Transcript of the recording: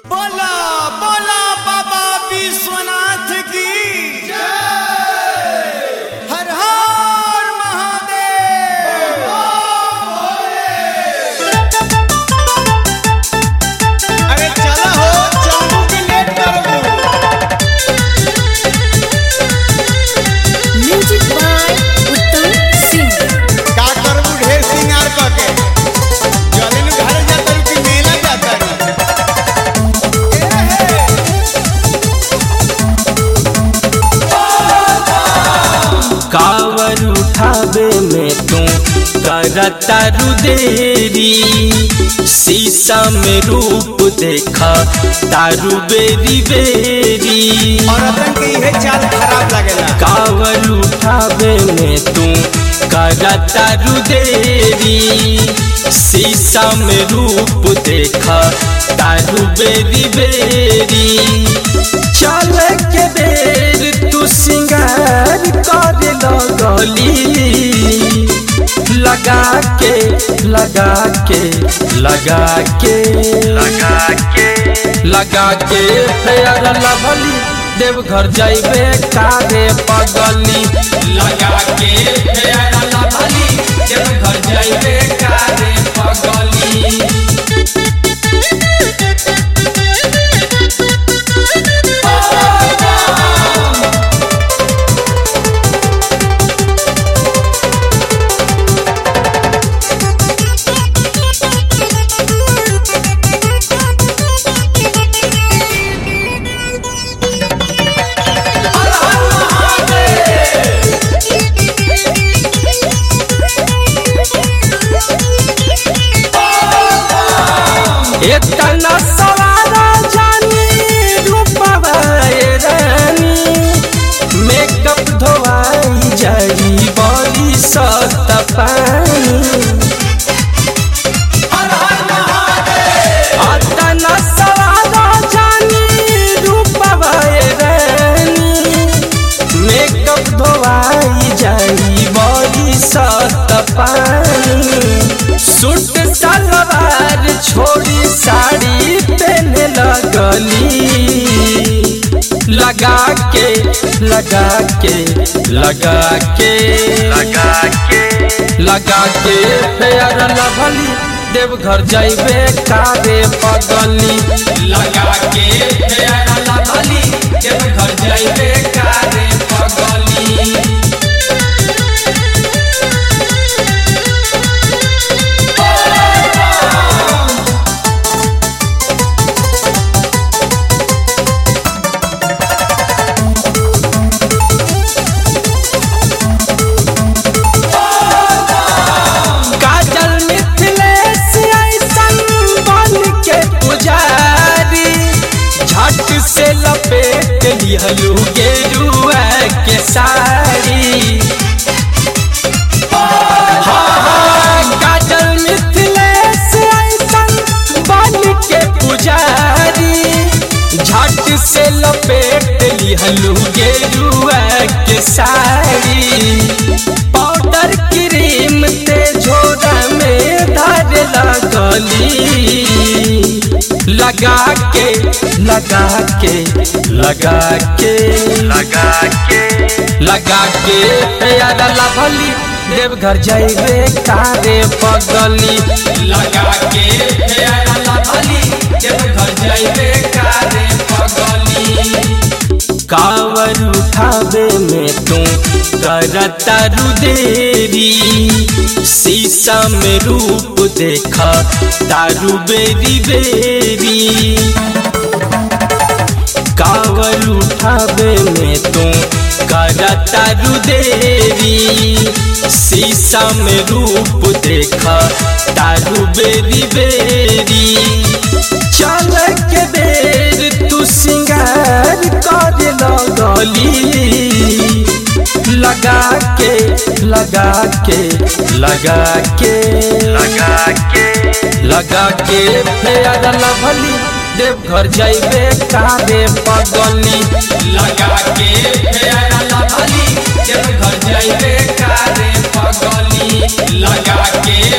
बोला बोला बाबा विश्वनाथ की हर हर महादेव अरे चला हो चलू की लेट करबू म्यूजिक बाय उत्तम सिंह का करबू ढेर सिंगार करके जलिन घर जाता कि मेला जाता कावर उठावे में तू करता रुदेरी शीशा में रूप देखा तारू बेरी बेरी औरतन के इहे चाल खराब लगेला कावर उठावे में तू करता रुदेरी शीशा में रूप देखा तारू बेरी बेरी चल के बेर तू सिंगार कर लगली लगा के लगा के लगा के लगा के लगा के फेयर लवली देवघर जाइबे कारे पगली लगा के फेयर लवली देवघर जाइबे कारे पगली इतना सवारा जानी रूपवा ए रानी मेकअप धोवाई जाई बड़ी सत पानी अतना सवारा जानी रूपवा ए रानी मेकअप धोवाई जाई बड़ी सत पानी सूट सलवार छोड़ी साड़ी पहने लगली लगा के लगा के लगा के लगा के लगा के फेयर लभली देवघर जाइबे कारे पगली लगा के फेयर लभली देवघर जाइबे कारे पगली काजल मिथिलेश ऐसन बन के पुजारी झट से लपेट लिहलू गेरुआ के साड़ी हाँ, हाँ, काजल मिथिलेश ऐसन बन के पुजारी झट से लपेट लिहलू गेरुआ के साड़ी पाउडर क्रीम ते झोरा में धर लगली लगा के लगा के लगा के लगा के लगा के प्यारा लभली देवघर जाइबे कारे पगली लगा के प्यारा लभली देवघर जाइबे कारे पगली कावर उठावे में तू करता रुदेरी शीशा में रूप देखा तारू बेरी बेरी कावर उठावे में तू करता रुदेरी शीशा में रूप देखा तारू बेरी बेरी चल के बेर तू सिंगार कर लगली लगा के लगा के लगा के लगा के लगा के फेयर लभली देवघर जाइबे कारे पगली लगा के फेयर लभली देवघर जाइबे कारे पगली लगा के